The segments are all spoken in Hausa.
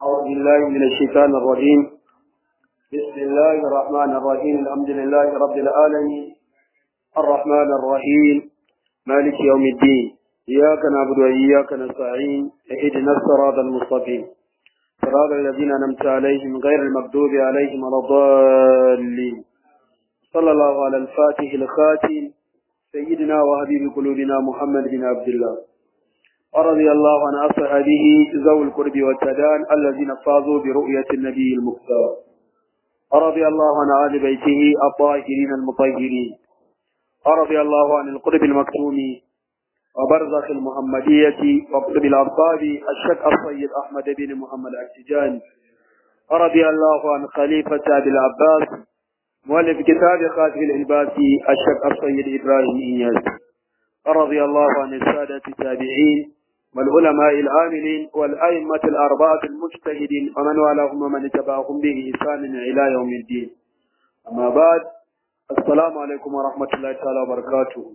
أعوذ بالله من الشيطان الرجيم بسم الله الرحمن الرحيم الحمد لله رب العالمين الرحمن الرحيم مالك يوم الدين إياك نعبد وإياك نستعين اهدنا الصراط المستقيم صراط الذين أنعمت عليهم غير المغضوب عليهم ولا الضالين صلى الله على الفاتح الخاتم سيدنا وحبيب قلوبنا محمد بن عبد الله ورضي الله عن أصحابه ذوي القرب والتدان الذين فازوا برؤية النبي المختار ورضي الله عن آل بيته الطاهرين المطهرين ورضي الله عن القرب المكتوم وبرزخ المحمدية وقطب الأبطال الشك السيد أحمد بن محمد التجاني ورضي الله عن خليفة أبي العباس مؤلف كتاب خاتم الإلباسي الشك السيد إبراهيم إياس رضي الله عن السادة التابعين والعلماء العاملين والأئمة الأربعة المجتهدين ومن والاهم ومن تبعهم بإحسان إلى يوم الدين أما بعد السلام عليكم ورحمة الله تعالى وبركاته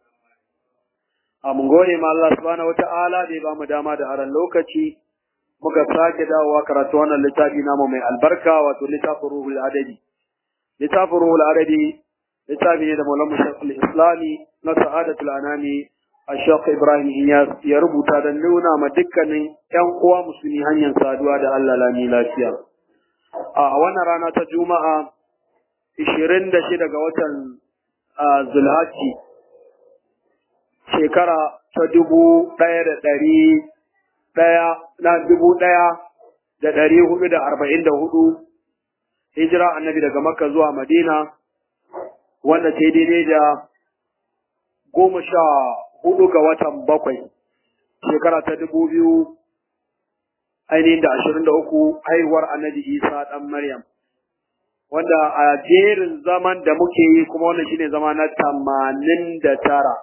mun gode ma Allah subhanahu wata'ala da ya ba mu dama da aran lokaci muka sake dawowa karatu wannan littafi namu mai albarka wato littafin ruhul adadi littafin ruhul adadi littafi ne da maulamu shekul islami na sa'adatul anami a shekul ibrahim iyas ya rubuta don nuna ma dukkanin yan uwa musulmi hanyar saduwa da allah lami lafiya a wannan rana ta juma'a 26 ga watan zulhaji shekara ta dubu ɗaya da ɗari ɗaya na dubu ɗaya da ɗari hudu da arba'in da hudu hijira annabi daga makka zuwa madina wanda ta yi daidai da goma sha hudu ga watan bakwai shekara ta dubu biyu ainihin da ashirin da uku haihuwar annabi isa ɗan maryam wanda a jerin zaman da muke yi kuma wannan shine zama na tamanin da tara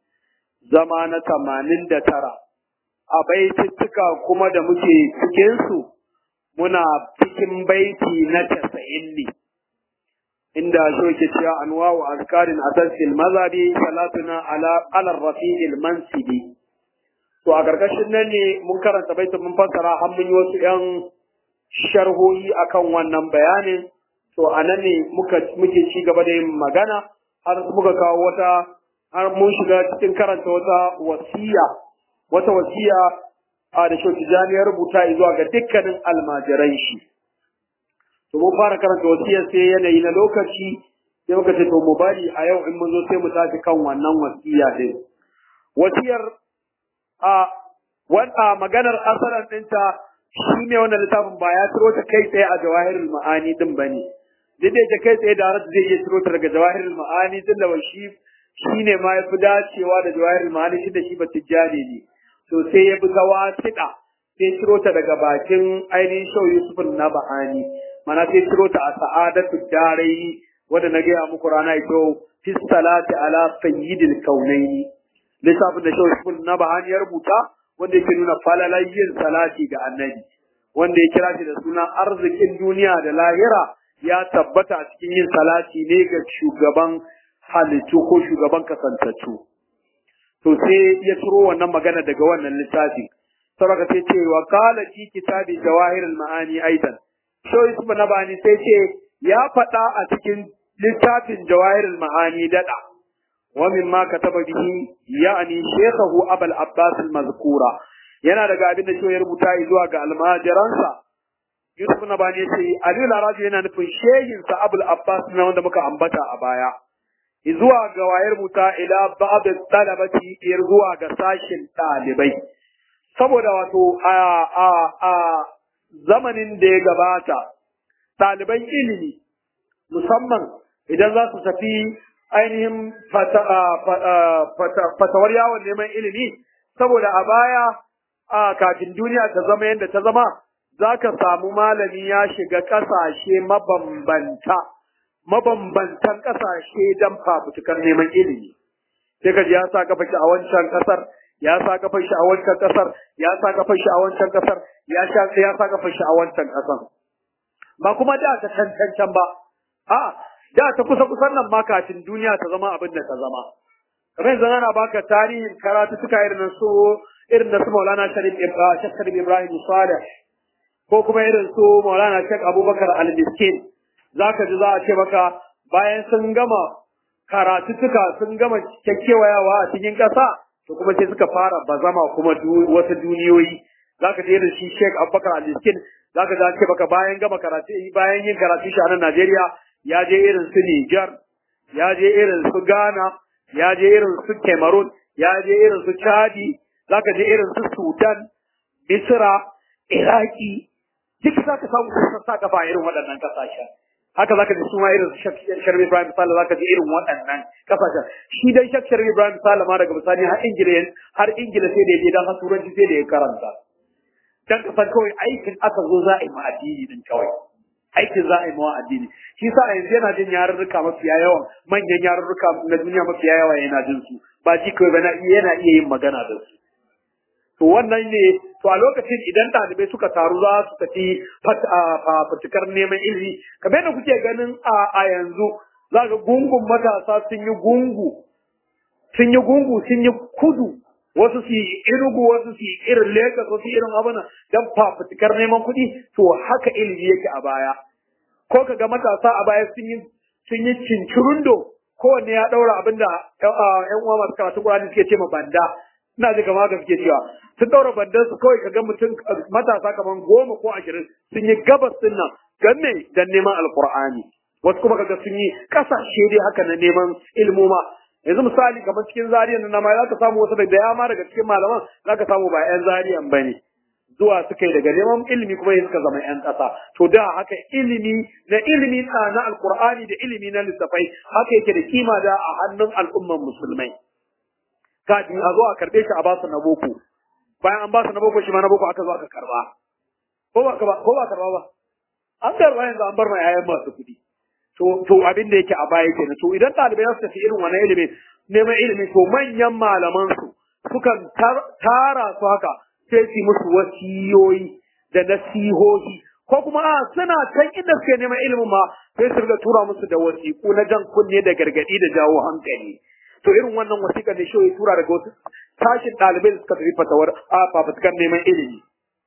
zama na tamanin da tara a baitittuka kuma da muke cikinsu muna cikin baiti na tasa'in ne inda shoke cewa anwa'u azkarin asasil mazabi salatuna ala alar rafi'il mansibi to a karkashin nan ne mun karanta baitin mun fassara har mun yi wasu yan sharhohi akan wannan bayanin to a nan ne muka muke ci gaba da yin magana har muka kawo wata har mun shiga cikin karanta wata wasiya wata wasiya a da shoki ya rubuta zuwa ga dukkanin almajiran shi to mun fara karanta wasiyar sai yanayi na lokaci sai muka ce to mu bari a yau in mun zo sai mu tafi kan wannan wasiya din wasiyar a wanda maganar asaran dinta shi ne wannan littafin ba ya tiro ta kai tsaye a jawahirul ma'ani din bane duk da yake kai tsaye da zai iya tiro ta daga jawahirul ma'ani din da shi shi ne ma ya fi dacewa da jawahirul ma'ani shi da shi ba tijjani ne to sai ya bi gawa tiɗa sai ciro ta daga bakin ainihin shau Yusuf na Bahani mana sai ciro ta a sa'adatu darai wanda na gaya muku rana ito fi salati ala sayyidil kaunaini lissafin da shau Yusuf na Bahani ya rubuta wanda yake nuna falalayyin salati ga annabi wanda ya kira shi da suna arzikin duniya da lahira ya tabbata a cikin yin salati ne ga shugaban halittu ko shugaban kasantattu. to sai ya turo wannan magana daga wannan littafi saboda sai ce wa qala fi kitabi jawahir al-ma'ani aidan so yusuf nabani sai ce ya faɗa a cikin littafin jawahir al-ma'ani dada wa mimma kataba bihi ya'ni shaykhahu abul abbas al-mazkura yana daga abin da shi ya rubuta zuwa ga almajiransa yusuf nabani ya ce aliyu larabi yana nufin shehinsa abul abbas na wanda muka ambata a baya zuwa ga wayar muta ila ba'd talabati ir zuwa ga sashin ɗalibai saboda wato a a a zamanin da ya gabata ɗaliban ilimi musamman idan za su tafi ainihin fatawar yawon neman ilimi saboda a baya a kafin duniya ta zama yadda ta zama za ka samu malami ya shiga ƙasashe mabambanta mabambantan ƙasashe don fafutukar neman ilimi. Sai ka ji ya sa kafa shi a wancan ƙasar, ya sa kafa shi a wancan ƙasar, ya sa kafa shi a wancan ƙasar, ya sha ya sa kafa shi a wancan ƙasar. Ba kuma da ta cancancan ba, a da ta kusa kusan nan ma kafin duniya ta zama abin da ta zama. Kamar yanzu ana baka tarihin karatu suka irin su irin da su Maulana Sharif Ibrahim Salih ko kuma irin su Maulana Sheikh Abubakar Al-Miskin zaka ji za a ce maka bayan sun gama karatuttuka sun gama kyakkyawayawa a cikin ƙasa to kuma sai suka fara bazama kuma wasu duniyoyi zaka ji irin shi Sheikh Abubakar Al-Miskin zaka ji an ce maka bayan gama karatu bayan yin karatu shi a nan Najeriya ya je irin su Niger ya je irin su Ghana ya je irin su Cameroon ya je irin su Chadi zaka je irin su Sudan Misra Iraki duk za ka samu sun sa kafa irin waɗannan ƙasashen haka zaka ji su ma irin Sharif Ibrahim Sale zaka ji irin waɗannan ƙasashen shi dai Shek Sharif Ibrahim Sale ma daga bisani har Ingila har Ingila sai da ya je dan har Turanci sai da ya karanta dan kasan kawai aikin aka zo za a yi ma addini din kawai aikin za a yi ma addini shi sa yanzu yana jin yarurruka mafiya yawan manyan yarurruka na duniya mafiya yawa yana jin su ba ji kawai ba yana iya yin magana da su to wannan ne to a lokacin idan ɗalibai suka taru za su tafi fafutukar neman ilimi kamar yadda kuke ganin a yanzu za ga gungun matasa sun yi gungu sun yi gungu sun yi kudu wasu su yi irugu wasu su yi irin lagos wasu irin abana don fafutukar neman kuɗi to haka ilimi yake a baya ko ka ga matasa a baya sun yi sun yi cincirundo kowanne ya ɗaura abin da ƴan uwa masu karatu Qur'ani suke ce ma banda ina ji kamar haka suke cewa sun daura bandan su kawai kaga mutum matasa kamar goma ko ashirin sun yi gabas din nan don me don neman alkur'ani wasu kuma kaga sun yi kasashe dai haka na neman ilmoma yanzu misali kamar cikin zariyan nan ma zaka samu wasu da dama daga cikin malaman zaka samu ba yan zariyan bane zuwa suka yi daga neman ilimi kuma suka zama yan ƙasa to da haka ilimi na ilimi na alkur'ani da ilimi na lissafai haka yake da kima da a hannun al'umman musulmai kafin a zo a karbe shi a ba su na boko bayan an ba su na boko shi ma na boko aka zo aka karba ko ba ka ba ko ba karba ba an karba yanzu an bar ma yayan masu kuɗi to to abin da yake a baya kenan to idan ɗalibai za su tafi irin wannan ilimi neman ilimi to manyan malaman su sukan tara su haka sai su musu wasiyoyi da nasihohi ko kuma a suna can inda suke neman ilimin ma sai su riga tura musu da wasiƙu na jan kunne da gargaɗi da jawo hankali to irin wannan wasiƙa ne shi ya tura daga wasu tashin ɗalibai da suka tafi fatawar a fafutukar neman ilimi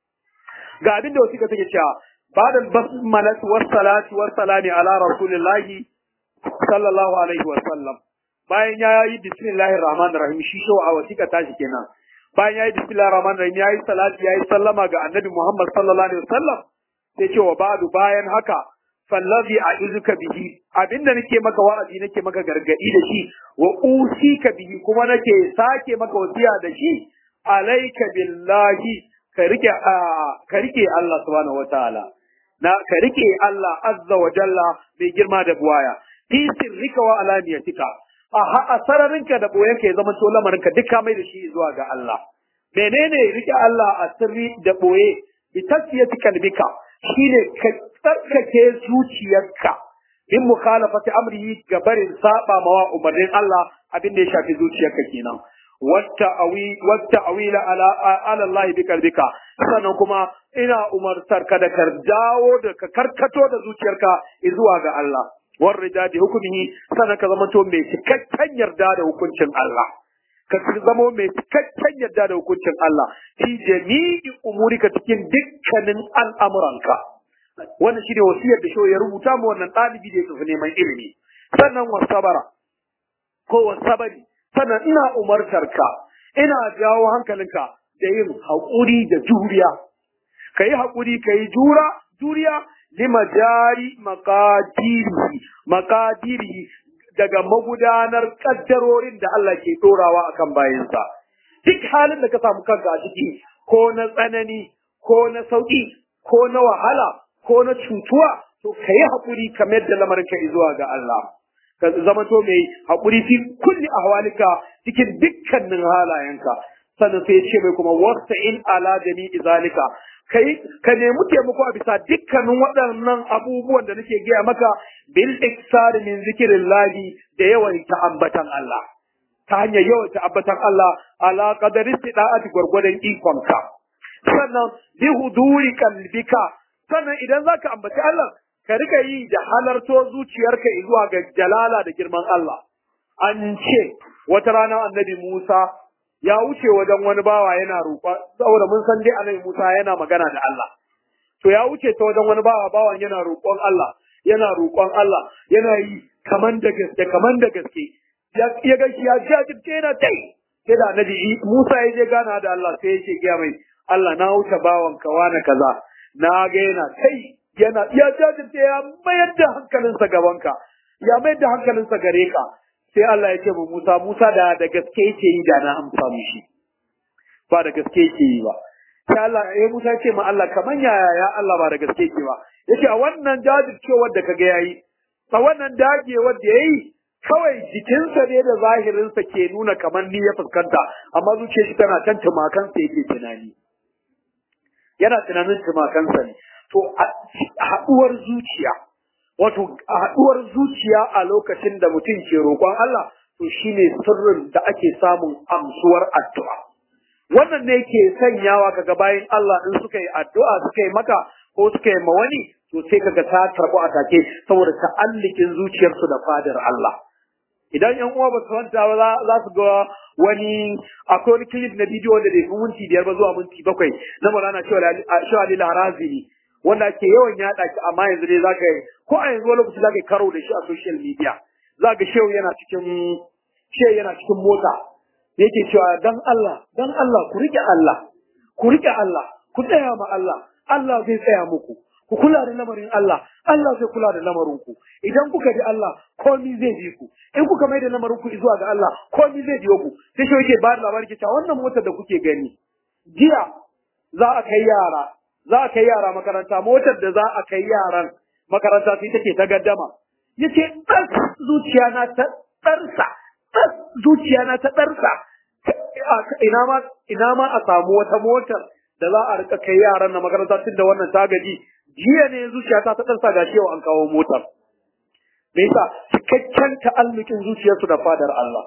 ga abin da wasiƙa take cewa ba'da basmalati was salati was salami ala rasulillahi sallallahu alaihi wa sallam bayan ya yi bismillahir rahmanir rahim shi shi a wasiƙa tashi kenan bayan ya yi bismillahir rahmanir rahim ya yi salati ya yi sallama ga annabi muhammad sallallahu alaihi wa sallam sai ce wa ba'du bayan haka fallazi a'izuka bihi abinda nake maka wa'azi nake maka gargadi da shi wa usika bihi kuma nake sake maka wasiya da shi alayka billahi ka rike ka rike Allah subhanahu wataala na ka rike Allah azza wa jalla mai girma da buwaya fi sirrika wa alaniyatika a sararinka da boyenka ya zama to lamarinka duk ka mai da shi zuwa ga Allah menene rike Allah a sirri da boye bi tasfiyati kalbika shine ka tsarkake zuciyarka in mukhalafati amrihi ga barin saba mawa umarnin Allah abin da ya shafi zuciyarka kenan wata awi wata awila ala ala Allah bi kalbika sannan kuma ina umartar ka da kar dawo da ka karkato da zuciyarka zuwa ga Allah warrida bi hukumihi sannan ka zama to mai cikakken yarda da hukuncin Allah ka zama mai cikakken yarda da hukuncin Allah fi jami'i umurika cikin dukkanin al'amuranka wannan shine wasiyar da ya rubuta mu wannan ɗalibi da ya tafi neman ilimi sannan wasabara ko wasabari sannan ina umartar ka ina jawo hankalinka da yin haƙuri da juriya ka yi haƙuri ka yi jura juriya lima jari makadirihi makadirihi daga magudanar kaddarorin da Allah ke ɗorawa akan bayansa duk halin da ka samu kanka a ciki ko na tsanani ko na sauƙi ko na wahala ko na cutuwa to ka yi haƙuri kamar da lamarin ka zuwa ga Allah ka zama to mai haƙuri fi kulli ahwalika cikin dukkanin halayenka sannan sai ya ce mai kuma wasta'in ala jami'i zalika kai ka nemi taimako a bisa dukkanin waɗannan abubuwan da nake gaya maka bil iksar min zikrillahi da yawan ambatan Allah ta hanyar yawan ambatan Allah ala qadari istida'ati gwargwadon ikonka sannan bi huduri kalbika sannan idan zaka ambaci Allah ka rika yi da halarto zuciyarka zuwa ga jalala da girman Allah an ce wata rana annabi Musa ya wuce wajen wani bawa yana roƙa saboda mun san dai annabi Musa yana magana da Allah to ya wuce ta wajen wani bawa bawan yana roƙon Allah yana roƙon Allah yana yi kaman da gaske kaman da gaske ya ga shi ya jajirce yana tai sai da annabi Musa ya je gana da Allah sai yake gaya mai Allah na wuce bawan ka wani kaza na ga yana kai yana ya jajirce ya mayar da hankalinsa gabanka ya mayar da hankalinsa gare ka sai Allah ya ce mu Musa Musa da da gaske yake yi da na amsa mishi ba da gaske yake yi ba sai Allah ya Musa ce ma Allah kaman yaya ya Allah ba da gaske yake ba yace a wannan jajircewar da kaga yayi a wannan dagewar da yayi kawai jikinsa ne da zahirinsa ke nuna kamar ni ya fuskanta amma zuciyar shi tana kan tumakansa yake tunani yana tunanin tumakansa ne to haɗuwar zuciya wato haɗuwar zuciya a lokacin da mutum ke roƙon Allah to shine sirrin da ake samun amsuwar addu'a wannan ne ke sanyawa kaga bayan Allah in suka yi addu'a suka yi maka ko suka yi ma wani to sai kaga ta karɓu a take saboda ta'allikin zuciyarsu da fadar Allah idan yan uwa ba su manta ba za su ga wani akwai wani clip na bidiyo wanda bai fi minti biyar ba zuwa minti bakwai na Maulana Shehu Ali Harazimi wanda ake yawan yaɗa shi amma yanzu dai za ka yi ko a yanzu wani lokaci za ka yi karo da shi a social media za ga Shehu yana cikin Shehu yana cikin mota yake cewa dan Allah dan Allah ku rike Allah ku rike Allah ku tsaya ma Allah Allah zai tsaya muku ku kula da lamarin Allah Allah zai kula da lamarin ku idan kuka bi Allah komai zai bi ku in kuka mai da lamarin ku zuwa ga Allah komai zai biyo ku sai shi yake ba da labari cewa wannan motar da kuke gani jiya za a kai yara za a kai yara makaranta motar da za a kai yaran makaranta sai take ta gaddama yace ɗan zuciya na ta ɗarsa ɗan zuciya na ta ɗarsa ina ma ina ma a samu wata motar da za a rika kai yaran na makaranta tun da wannan ta gaji jiya ne zuciyata ta ɗansa ga yau an kawo motar. Me yasa cikakken ta'allukin zuciyarsu da fadar Allah.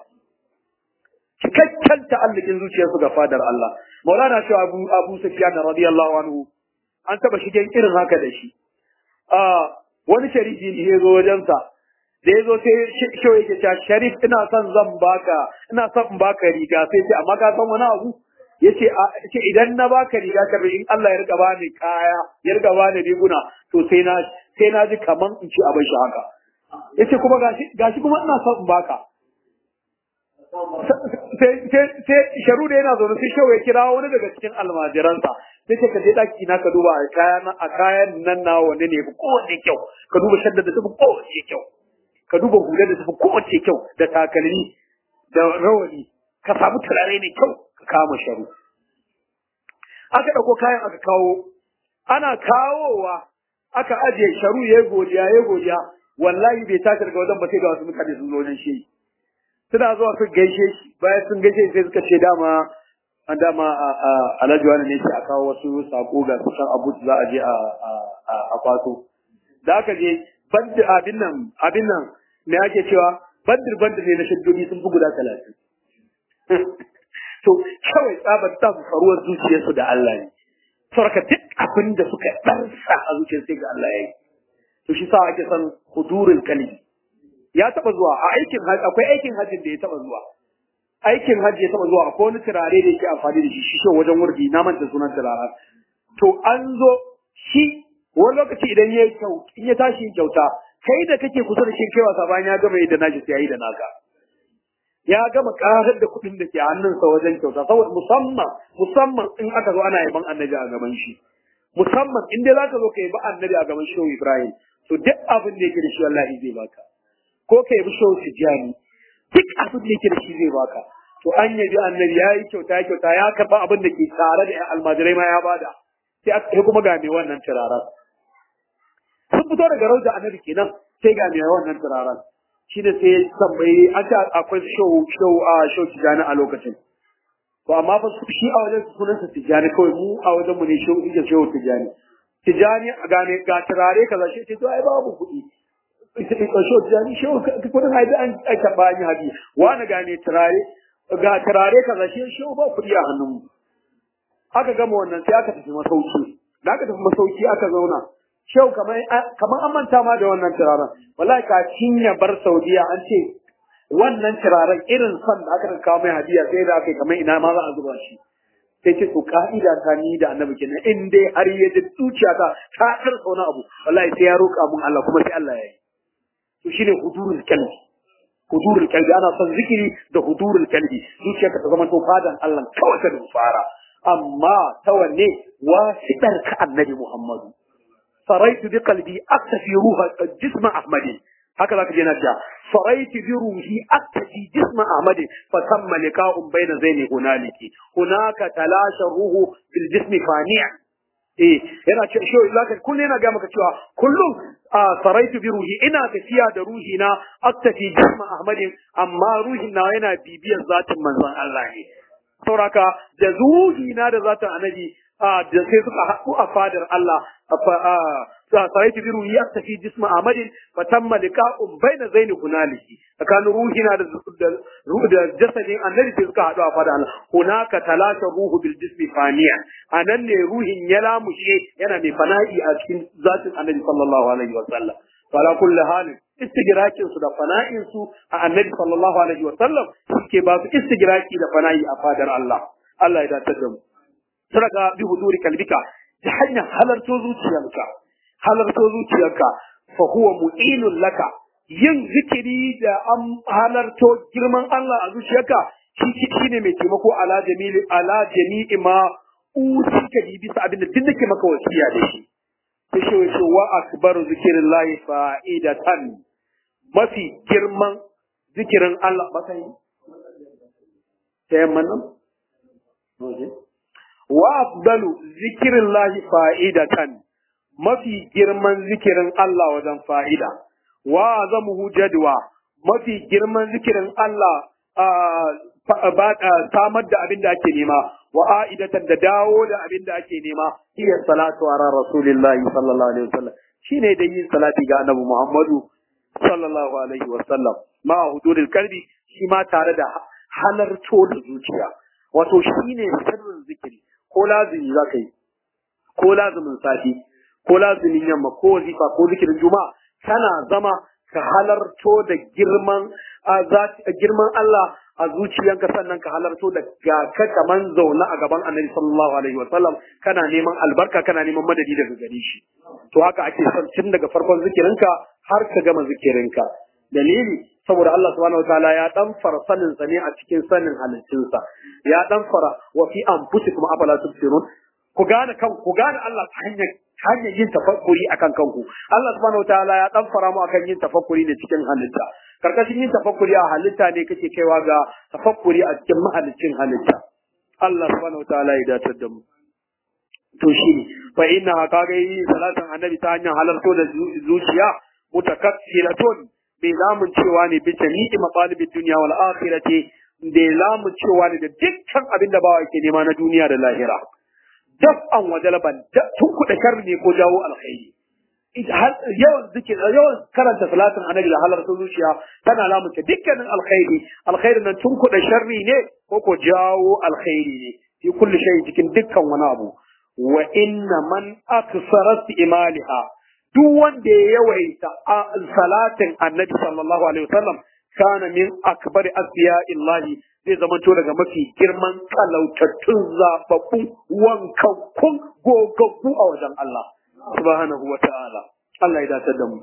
Cikakken ta'allukin zuciyarsu da fadar Allah. Maulana shi Abu Abu Sufyan radiyallahu anhu an taba shigen irin haka da shi. Ah wani sharifi ne ya zo wajensa da ya zo sai shi yake cewa sharif ina son zan baka ina son in baka riga sai ce amma ka san wani abu yace ce idan na baka riga ka in Allah ya riga bani kaya ya riga bani riguna to sai na sai na ji kaman in ci abin shi haka yace kuma gashi gashi kuma ina son in baka sai sai sharu da yana zaune sai shawo ya kira wani daga cikin almajiransa sai ce ka je daki na ka duba a kayan a kayan nan na wanne ne fi kowanne kyau ka duba shadda da tafi kowace kyau ka duba hular da tafi kowace kyau da takalmi da rawani ka samu turare mai kyau ka kama sharu aka ɗauko kayan aka kawo ana kawowa aka ajiye sharu ya godiya ya godiya wallahi bai tashi daga wajen ba sai ga wasu mutane sun zo wajen shi suna zuwa su gaishe shi bayan sun gaishe sai suka ce dama an dama alhaji wani ne ce a kawo wasu sako ga kusan abu za a je a kwato da aka je bandir abin nan abin nan me ake cewa bandir bandir ne na shaddodi sun fi guda talatin to kawai tsabar ta faruwar zuciyarsu da Allah ne saboda duk abin da suka ɗarsa a zuciyar sai ga Allah ya yi to shi sa ake san hudurul kalbi ya taba zuwa a aikin hajji akwai aikin hajjin da ya taba zuwa aikin hajji ya taba zuwa akwai wani turare da yake amfani da shi shi wajen wurdi na manta sunan turare to an zo shi wani lokaci idan ya kyau in ya tashi yin kyauta kai da kake kusa da shi kai wasa bayan ya gama yadda nashi sai ya yi da naka ya gama karar da kuɗin da ke hannunsa wajen kyauta saboda musamman musamman in aka zo ana yaban annabi a gaban shi musamman in dai zaka zo ka yabi annabi a gaban shehu ibrahim to duk abin da yake da shi wallahi zai baka ko ka yabi shehu tijjani duk abin da yake da shi zai baka to an yabi annabi ya yi kyauta ya kyauta ya karɓa abin da ke tare da almajirai ma ya bada sai aka kuma ga mai wannan turaren sun fito daga rauda annabi kenan sai ga mai wannan turaren shi ne sai tambayi an ce akwai show show a show tijani a lokacin to amma fa shi a wajen sunansa tijani kawai mu a wajen mu ne show ije show tijani tijani ga ne ga turare kaza shi ce to ai babu kuɗi ita ita show tijani show kudin haibi an aka bani hadi wani ga ne turare ga turare kaza shi show ba kuɗi a hannun mu aka gama wannan sai aka tafi masauki da aka tafi masauki aka zauna shau kamar kamar an manta ma da wannan turaren wallahi ka cinya bar saudiya an ce wannan turaren irin son da aka kawo mai hadiya sai da aka yi kamar ina ma za a zuba shi sai ce to ka'ida ta ni da annabi kenan in dai har ya ji zuciyata ta karsa wani abu wallahi sai ya roƙa mun Allah kuma sai Allah ya yi to shine hudurul kalbi hudurul kalbi ana son zikiri da hudurul kalbi zuciyarka ta zama to fadan Allah kawai ta fara amma ta wanne wasiɗar ka annabi Muhammadu saraitu bi qalbi aktafi ruha jisma ahmadin haka zaka je na cewa saraitu bi ruhi aktafi jisma ahmadin fa tamma liqa'un baina zaini hunaliki hunaka talasha ruhu fil jismi fani'a eh yana ce shi zaka kullum yana ga maka cewa kullum saraitu bi ruhi ina tafiya da ruhi na aktafi jisma ahmadin amma ruhin na yana bibiyar zatin manzon Allah ne sauraka da ruhi na da zatin annabi da sai suka haɗu a fadar Allah saraitu bi ruhi aktafi jisma ahmadin fa tamma liqa'un baina zaini hunaliki tsakanin ruhina da da jasadin annabi sai suka haɗu a fadar Allah hunaka talata ruhu bil jismi faniya anan ne ruhin ya lamushe yana mai fana'i a cikin zatin annabi sallallahu alaihi wa sallam fala kulli halin istigrakin su da fana'in su a annabi sallallahu alaihi wa sallam suke ba su istigraki da fana'i a fadar Allah Allah ya dace da mu sadaka bi huduri kalbika ta hanyar halarto zuciyarka halarto zuciyarka fa huwa mu'inun laka yin zikiri da an halarto girman Allah a zuciyarka shi shine mai taimako ala jamili ala jami'i ma usika bi bisa abin da duk nake maka wasiya da shi sai shi wace wa akbaru zikrillahi fa'idatan mafi girman zikirin Allah ba kai sai manan wa afdalu zikrillahi fa'idatan mafi girman zikirin Allah wajen fa'ida, wa zamuhu jadwa mafi girman zikirin Allah samar da abin da ake nema, wa a'idatan da dawo da abin da ake nema, iya salatu a ran Rasulillahi sallallahu Alaihi wasallam, shi ne da yin salati ga annabi Muhammadu sallallahu Alaihi wasallam, ma huduril kalbi shi ma tare da halarto da zuciya, wato shi ne sirrin zikiri, ko lazimi za ka yi, ko lazimin safi, ko lazimin yamma ko wazifa ko zikirin juma'a kana zama ka halarto da girman girman Allah a zuciyanka sannan ka halarto da ga ka kaman zaune a gaban Annabi sallallahu alaihi wa sallam kana neman albarka kana neman madadi daga gare shi to haka ake son tun daga farkon zikirinka har ka gama zikirinka dalili saboda Allah subhanahu wataala ya dan fara sanin sa ne a cikin sanin halittunsa ya dan fara wa fi anfusikum afala tubsirun ku gane kan ku gane Allah ta hanyar hanyar yin tafakkuri akan kanku Allah subhanahu wataala ya dan fara mu akan yin tafakkuri ne cikin halitta karkashin yin tafakkuri a halitta ne kake kaiwa ga tafakkuri a cikin mahalicin halitta Allah subhanahu wataala ya datar da mu to shi ne fa inna kaga yi salatan annabi ta hanyar halarto da zuciya mutakassiratun bai lamun cewa ne bi jami'i matalibid dunya wal akhirati bai lamun cewa ne da dukkan abin da bawa yake nema na duniya da lahira daf'an wa jalaban tun kuɗa sharri ne ko jawo alkhairi yawan zikir yawan karanta salatin annabi da halar zuciya tana lamunta dukkanin alkhairi alkhairi nan tun kuɗa sharri ne ko ko jawo alkhairi ne fi kulli shay cikin dukkan wani abu wa inna man aksara imaliha duk wanda ya yawaita salatin annabi sallallahu alaihi wasallam kana min akbari asfiya illahi zai zamanto daga mafi girman talautattun zababbun wankakkun gogaggu a wajen Allah subhanahu wa ta'ala Allah ya dace da mu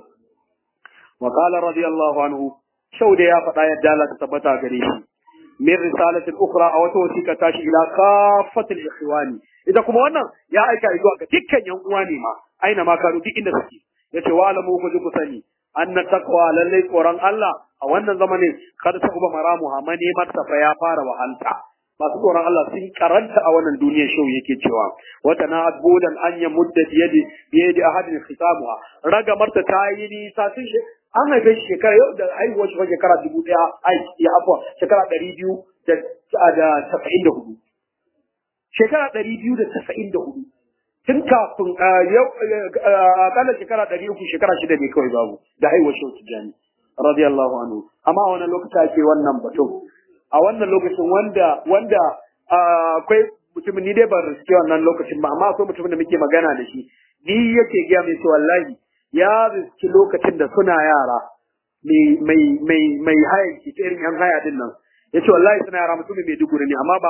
wa qala radiyallahu anhu shau da ya faɗa yadda Allah ta tabbata gare shi min risalatin ukhra a wata wasiƙa tashi ila kafatil ikhwani ita kuma wannan ya aika zuwa ga dukkan yan uwa ne ma aina ma kanu duk inda suke yace wa alamu ku ji ku sani anna taqwa lallai tsoron Allah a wannan zamanin kada ta uba maramu ha neman fa ya fara wahalta masu tsoron Allah sun karanta a wannan duniyar shau yake cewa wata na adbudan an ya mudda biyadi biyadi ahadin khitamuha raga marta ta yi nisa sun shi an haife shi shekara yau da haihuwar shi shekara dubu daya ai ya afwa shekara ɗari biyu da tasa'in da hudu shekara ɗari biyu da tasa'in da hudu tun kafin yau akalla shekara ɗari uku shekara shida ne kawai babu da haihuwar shi tijjani radiyallahu anhu amma a wannan lokaci ake wannan batun a wannan lokacin wanda wanda akwai mutumin ni dai ban riske wannan lokacin ba amma akwai mutumin da muke magana da shi ni yake gaya mai cewa wallahi ya riski lokacin da suna yara mai mai mai mai hayan ki irin yan haya din nan yace wallahi suna yara mutumin mai duguri ne amma ba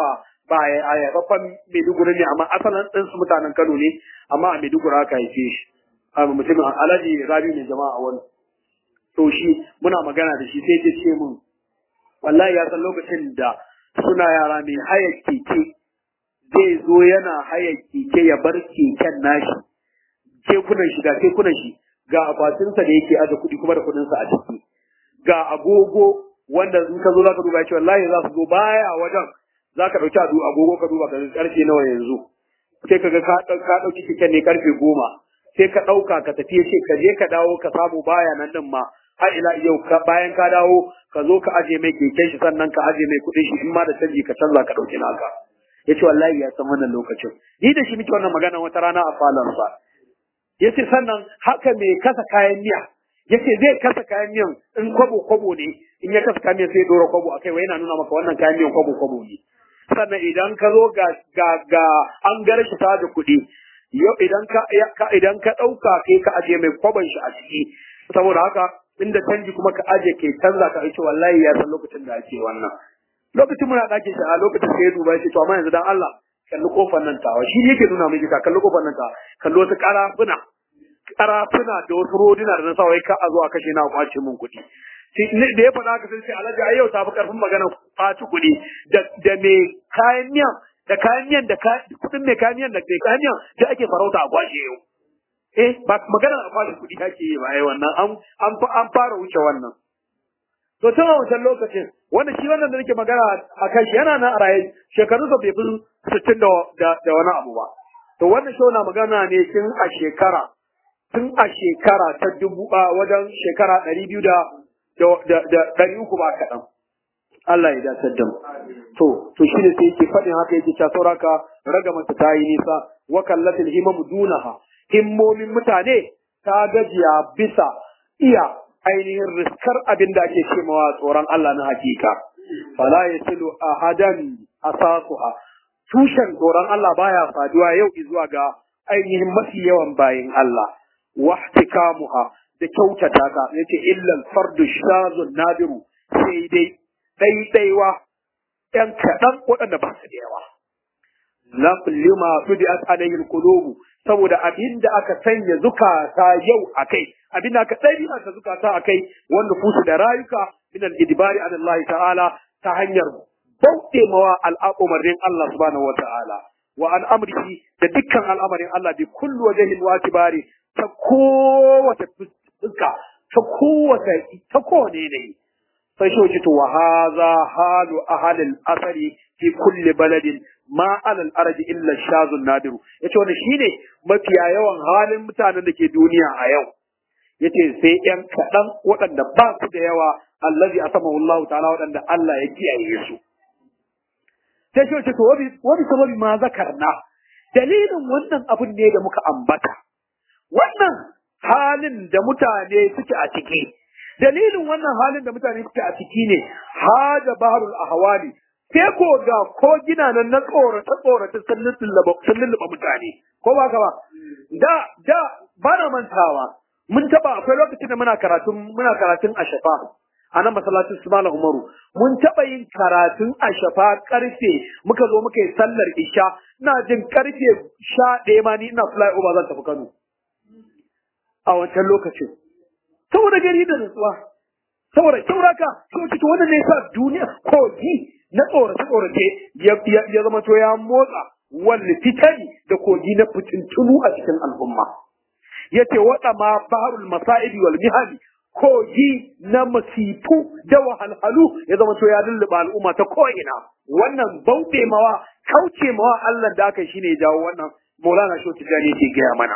ba a yabaffan Maiduguri ne amma asalin ɗinsu mutanen Kano ne amma a Maiduguri aka haife shi a mutumin Alhaji Rabi ne jama'a wani to shi muna magana da shi sai ya ce mun wallahi ya san lokacin da suna yara mai haya keke zai zo yana haya keke ya bar keken nashi kekunan shi ga kekunan shi ga akwatinsa da yake aje kuɗi kuma da kuɗinsa a ciki ga agogo wanda in ka zo za ka duba cewa wallahi za su zo baya wajen za ka ɗauki agogo ka duba ka ga ƙarfe nawa yanzu sai ka ga ka ɗauki keken ne ƙarfe goma sai ka ɗauka ka tafi ce ka je ka dawo ka samu baya nan din ma har ila yau bayan ka dawo ka zo ka aje mai keken shi sannan ka aje mai kuɗin shi in ma da canji ka canza ka ɗauki naka ya ce wallahi ya san wannan lokacin ni da shi muke wannan magana wata rana a falonsa ya ce sannan haka mai kasa kayan miya ya ce zai kasa kayan miyan in kwabo kwabo ne in ya kasa kayan miyan sai ya ɗora kwabo akai wai yana nuna maka wannan kayan miyan kwabo kwabo ne sannan idan ka zo ga ga ga an gara shi ta da kuɗi yau idan ka idan ka ɗauka kai ka aje mai kwaban shi a ciki saboda haka inda canji kuma ka aje ke canza ka aiki wallahi ya san lokacin da ake wannan lokacin muna ɗakin shi a lokacin sai ya duba ya ce to amma yanzu dan Allah kalli kofar nan tawa shi yake nuna miki ka kalli kofar nan tawa kalli wasu karafuna karafuna da wasu rodina da na sa wai ka a zo a kashe na kwace min kuɗi da ya faɗa haka sai sai alhaji ai yau ta fi karfin magana kwaci kuɗi da da me kayan miyan da kayan miyan da kuɗin mai kayan miyan da mai kayan miyan da ake farauta a kwashe yau eh ba magana a kwashe kuɗi ake yi ba ai wannan an an an fara wuce wannan to tun a wancan lokacin wanda shi wannan da nake magana a kan shi yana nan a raye shekarunsa bai fi sittin da wani abu ba to wannan shi na magana ne tun a shekara tun a shekara ta dubu a wajen shekara ɗari biyu da ɗari uku ba kaɗan Allah ya dace da mu to to shi ne sai yake faɗin haka yake cewa sauraka ragamanta ta yi nisa wa kallatil himamu dunaha himmomin mutane ta gajiya bisa iya ainihin riskar abin da ake cemawa tsoron Allah na hakika. Fala ya silu a hadan asasuha. Tushen tsoron Allah baya faduwa yau zuwa ga ainihin mafi yawan bayin Allah. Wahtikamuha da kyautata ta yace illal fardu shazun nadiru sai dai ɗaiɗaiwa ‘yan kaɗan waɗanda ba su da yawa. La kullima tudi'at alayhi al-qulubu saboda abin da aka sanya zukata yau akai abin da aka ɗabi'a ta zukata akai wanda fusu da rayuka min al-idbari an Allah ta'ala ta hanyar bauɗe mawa al'umarin Allah subhanahu wa ta'ala wa an amrihi da dukkan al'amarin Allah bi kullu wajhin wa tibari ta kowace fuska ta kowace ta kowane ne sai shi wuce to wa hadha halu ahli al-asari fi kulli baladin ma alal arji illa shazun nadiru yace wannan shine mafiya yawan halin mutanen da ke duniya a yau yace sai yan kaɗan waɗanda ba su da yawa allazi asamahu Allah ta'ala waɗanda Allah ya kiyaye su sai shi wace to wabi wabi sababi ma zakarna dalilin wannan abun ne da muka ambata wannan halin da mutane suke a ciki dalilin wannan halin da mutane suke a ciki ne hada baharul ahwali sai ko ga ko gina nan na tsorata tsorata sun lulluɓa mutane ko ba ka ba da da ba na mantawa mun taba akwai lokacin da muna karatun muna karatun a shafa a nan masallacin su malam umaru mun taba yin karatun a shafa karfe muka zo muka yi sallar isha ina jin karfe sha ɗaya ma ni ina fly over zan tafi kano a wancan lokacin saboda gari da nutsuwa saboda kyauraka sai to wannan ne sa duniya kogi na tsorace tsorace ya zama to ya motsa wal fitani da kogi na fitintunu a cikin al'umma yace wada ma baharul masa'ibi wal mihali kogi na masifu da wahalhalu ya zama to ya lulluɓa al'umma ta ko'ina wannan bauɗe mawa kauce mawa Allah da aka shine ya jawo wannan Maulana Shehu Tijjani yake gaya mana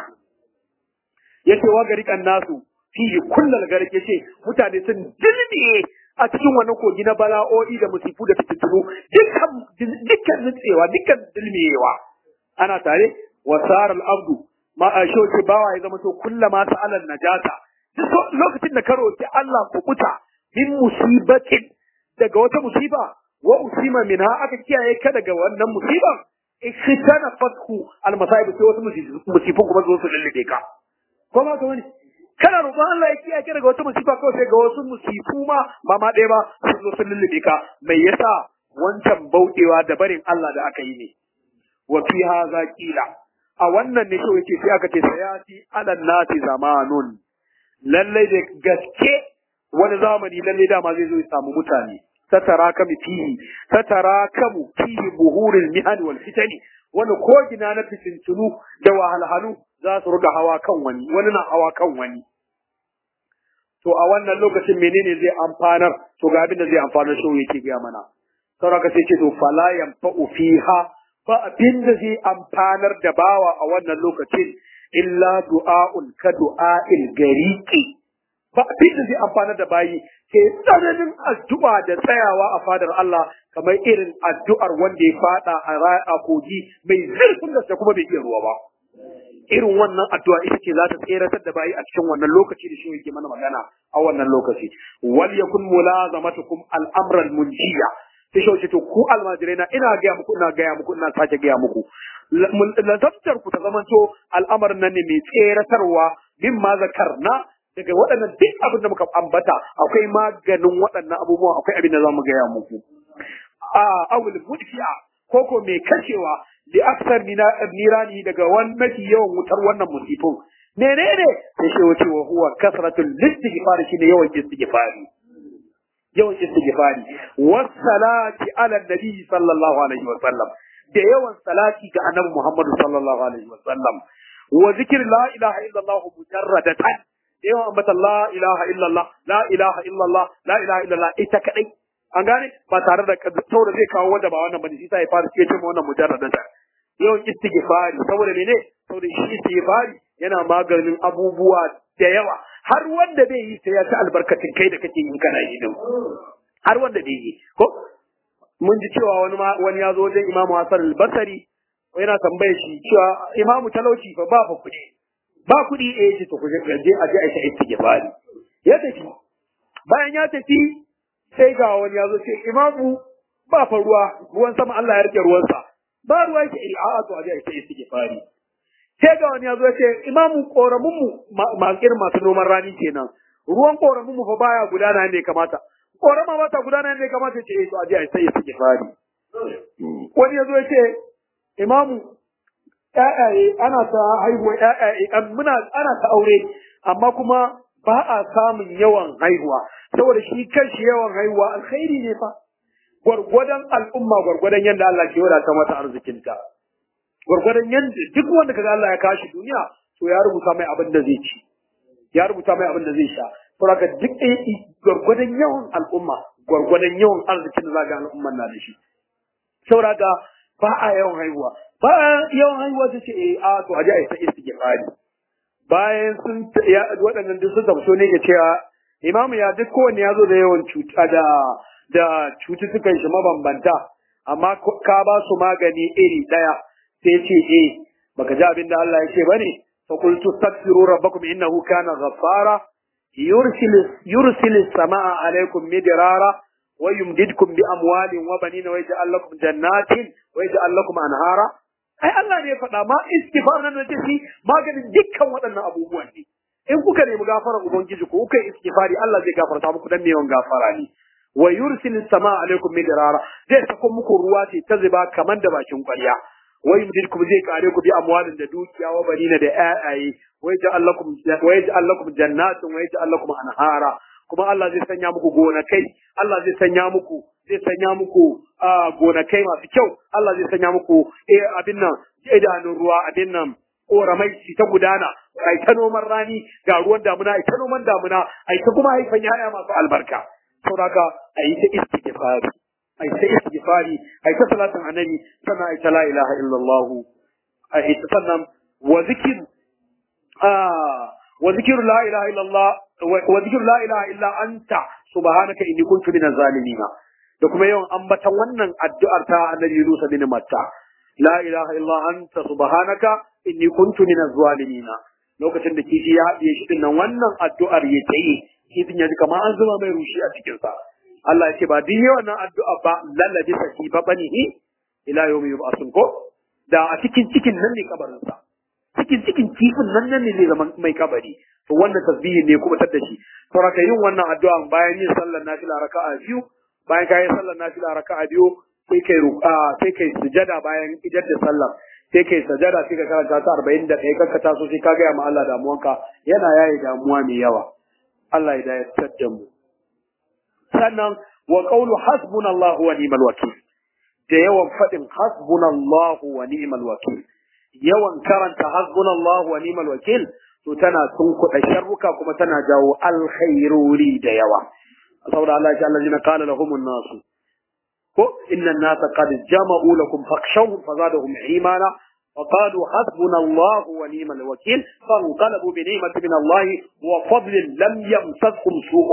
yace wa gari kan nasu fihi kullal garke ce mutane sun dilmiye a cikin wannan kogi na bala'o'i da musifu da fitintunu dukkan dukkan nutsewa dukkan dilmiyewa ana tare wa saral abdu ma a shoce bawa ya zama to kullama sa'alan najata duk lokacin da ka roki Allah kubuta min musibatin daga wata musiba wa usima minha aka kiyaye ka daga wannan musiban ikhtana fathu al masaib sai wasu musifun kuma zo su lullube ka ko ba ka wani kana roƙon Allah ya kiyaye ka daga wata musifa kawai sai ga wasu musifu ma ba ma ɗaya ba su zo sun lullube ka mai yasa wancan bauɗewa da barin Allah da aka yi ne wa fi hadha qila a wannan ne shi yake sai aka ce sayati ala nasi zamanun lallai da gaske wani zamani lallai dama zai zo ya samu mutane tatarakamu fihi tatarakamu fihi buhurul mihan wal fitani wani ko gina na fitintunu da wahalhalu za su ruga hawa kan wani wani na hawa kan wani to a wannan lokacin menene zai amfanar to ga abin da zai amfanar shi yake ga mana sauraka sai ce to fala yanfa'u fiha ba abin da zai amfanar da bawa a wannan lokacin illa du'a'un ka du'a'il gariqi ba abin da zai amfanar da bayi ke tsananin addu'a da tsayawa a fadar Allah kamar irin addu'ar wanda ya fada a a kogi mai zurfin gaske kuma bai iya ruwa ba irin wannan addu'a ita ce za ta tseratar da bayi a cikin wannan lokaci da shi yake mana magana a wannan lokaci wal yakun mulazamatukum al-amra al-munjiya sai shi to ku almajirai na ina gaya muku ina gaya muku ina sake gaya muku lazabtar ku ta zamanto al'amarin nan ne mai tseratarwa min ma zakarna daga waɗannan duk abin da muka ambata akwai maganin waɗannan abubuwan akwai abin da za mu gaya muku a awul mudfi'a koko mai kashewa li aksar nirani daga wani mafi yawan wutar wannan musifin menene sai shi wace wa huwa kasratul istighfar shine yawan istighfari yawan istighfari wassalati ala nabi sallallahu alaihi wa sallam da yawan salati ga annabi Muhammad sallallahu alaihi wa sallam wa zikr la ilaha illallah mujarradatan yawan ambata la ilaha illallah la ilaha illallah la ilaha illallah ita kadai an gane ba tare da saboda zai kawo wanda ba wannan bane shi sai ya fara ce wannan mujarradatan yawan istighfari saboda mene saboda shi istighfari yana maganin abubuwa da yawa har wanda bai yi sai ya ci albarkacin kai da kake yin kana yi din har wanda bai yi ko mun ji cewa wani ma wani ya zo wajen Imam Hassan al-Basri yana tambaye shi cewa Imam talauci fa ba fa kuɗi ba kuɗi eh ce to kuje je a je a yi istighfari ya tafi bayan ya tafi sai ga wani ya zo ce Imamu ba fa ruwa ruwan sama Allah ya rike ruwansa ba ruwa yake iri a'a to a je a yi istighfari sai ga wani ya zo ce imamu koramin mu masu irin masu noman rani kenan ruwan koramin mu fa baya gudana ne kamata korama ba ta gudana ne kamata ce eh to aje ai sai suke fari wani ya zo ya ce imamu ƴaƴaye ana ta haihuwa ƴaƴaye muna ana ta aure amma kuma ba a samun yawan haihuwa saboda shi kanshi yawan haihuwa alkhairi ne fa gwargwadon al'umma gwargwadon yadda Allah ke wadata mata arzikinta gwargwadon yadda duk wanda kaga Allah ya kashi duniya to ya rubuta mai abin da zai ci ya rubuta mai abin da zai sha saboda duk gwargwadon yawan al'umma gwargwadon yawan arzikin da zaga al'umman na da shi saboda ba a yawan haihuwa ba a yawan haihuwa ta ce eh a to aje a yi ta istighfari bayan sun waɗannan duk sun tamso ne ke cewa imamu ya duk kowanne ya zo da yawan cuta da da cututtukan shi mabambanta amma ka ba su magani iri ɗaya sai ce eh baka ji abin da Allah ya ce bane fa qultu astaghfiru rabbakum innahu kana ghaffara yursil yursil as-samaa alaykum midrara wa yumdidkum bi amwalin wa banina wa yaj'al lakum jannatin wa yaj'al lakum anhara ai Allah ne ya faɗa ma istighfar nan da shi maganin dukkan waɗannan abubuwan ne in kuka nemi gafarar ubangiji ko kuka yi istighfari Allah zai gafarta muku dan mewan gafara ne wa yursil as-samaa alaykum midrara zai sako muku ruwa ce ta zuba kaman da bakin ƙwarya wa yumdidkum zai kare ku bi amwalin da dukiya wa banina da ayaye wa yaj'al lakum wa yaj'al lakum jannatin wa yaj'al lakum anhara kuma Allah zai sanya muku gonakai Allah zai sanya muku zai sanya muku gonakai masu kyau Allah zai sanya muku eh abin nan idanun ruwa abin nan koramai shi ta gudana ai ta noman rani ga ruwan damuna ai ta noman damuna ai ta kuma haifan yaya masu albarka saboda ai ta istighfari ai ta istighfari ai ta salatin annabi sannan ai ta la ilaha illallah ai ta sannan wa zikr ah wa zikr la ilaha illallah wa zikr la ilaha illa anta subhanaka inni kuntu minaz zalimin da kuma yawan ambatan wannan addu'ar ta annabi Yunus bin Matta la ilaha illa anta subhanaka inni kuntu minaz zalimin lokacin da kishi ya haɗiye shi dinnan wannan addu'ar ya tayi kifin ya ji kamar an zuba mai rushi a cikin sa Allah ya ce ba din wannan addu'a ba lallabi saki ba banihi ila yawmi yub'asun ko da a cikin cikin nan ne kabarin sa cikin cikin kifin nan nan ne zai zama mai kabari to wannan tasbihi ne kuma tar da shi saboda yin wannan addu'a bayan yin sallar nafila raka'a biyu bayan ka yi sallar nafila raka'a biyu sai kai ruka sai kai sujada bayan idan da sallar sai kai sujada sai ka karanta ta 41 kanka taso sai ka ga ma Allah damuwanka yana yayi damuwa mai yawa Allah ya dayar da mu sannan wa qawlu hasbunallahu wa ni'mal wakil da yawan fadin hasbunallahu wa ni'mal wakil yawan karanta hasbunallahu wa ni'mal wakil to tana tunkuɗa sharruka kuma tana jawo alkhairori da yawa saboda Allah ya allazina qala lahumun nasu ko inna an-nasa qad jama'u lakum fakhshawhum fazadahum imana وقالوا حسبنا الله ونعم الوكيل فانقلبوا بنعمة من الله وفضل لم يمسسهم سوء